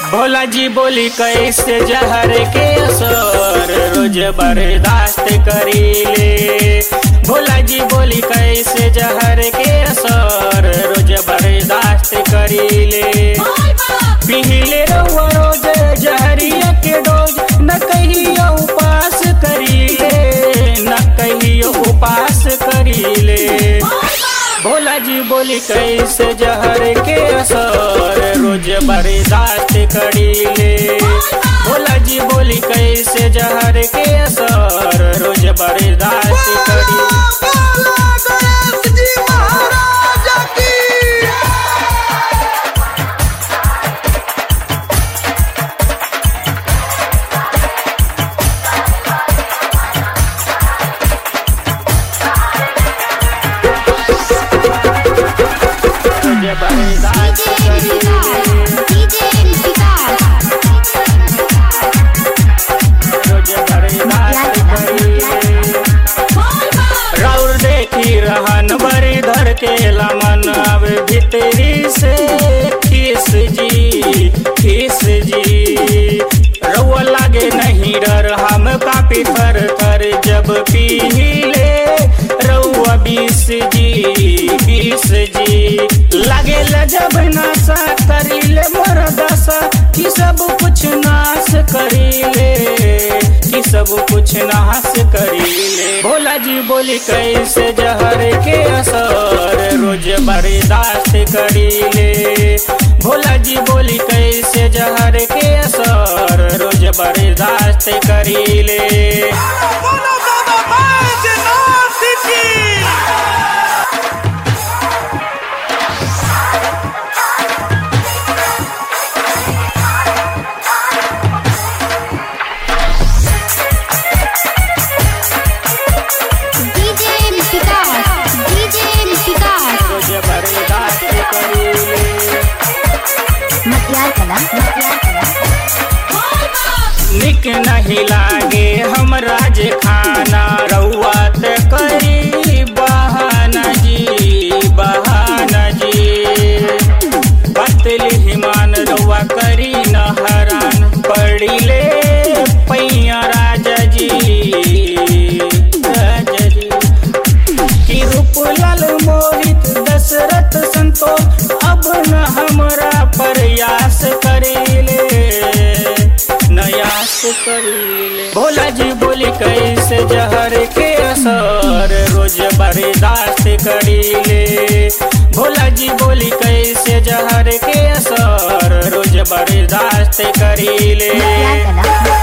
भोला जी बोली कैसे जहर के असर रोज बर्दाश्त करीले भोला जी बोली कैसे जहर के असर रोज बर्दाश्त करीले पिहिले रहुआ रोज जहरिया के डोज न कहियो उपास करीले न कहियो उपास करीले भोला जी बोली कैसे जहर के असर रोज बर्दाश्त करीले भोला जी बोली कैसे जहर के असर रोज बर्दाश्त करीले रोज बर्दाश्त करीले रोज बर्दाश्त करीले राउर देखी रहन बरी धर के लमन अब भीतरी से खीस जी खीस जी रउआ लागे नहीं डर हम कापी थर थर जब पीले रउआ बीस जी बीस जी लागे जब नशा करीले मोर दशा कि सब कुछ नाश करीले कि सब कुछ नाश करीले भोला जी बोली कैसे जहर के असर रोज बर्दाश्त करीले भोला जी बोली कैसे जहर के असर रोज बर्दाश्त करीले बोलो बाबा बैजनाथ की रोज बर्दाश्त करीले मतियार कला मतियार कला निक नहीं लागे हमरा जे खाना रउआ त करी बहाना जी बहाना जी पतली हिमान रउआ करी न हरान पड़िले पैया राजा जी राजा जी कि रूपलाल मोहित दशरथ संतोष अब न हमरा प्रयास करीले नयास करीले भोला जी बोली कैसे जहर के असर रोज बर्दाश्त करीले भोला जी बोली कैसे जहर के असर रोज बर्दाश्त करीले मतियार कला